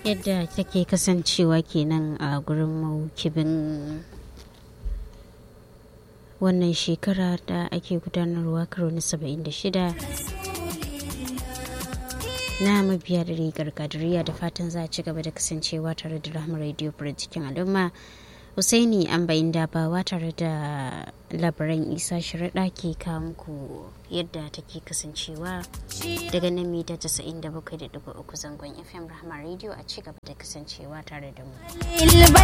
yadda take kasancewa kenan a gurin maukibin wannan shekara da ake gudanarwa karo na 76 na mabiya da rigar kadiriya da fatan za a ci gaba da kasancewa tare da rahama radio cikin al'umma Usaini an bayin dabawa tare da labaran isa sharaɗa ke kawo muku yadda take kasancewa daga nan mita 97.3 zangon fm rahama radio a ci gaba da kasancewa tare da mu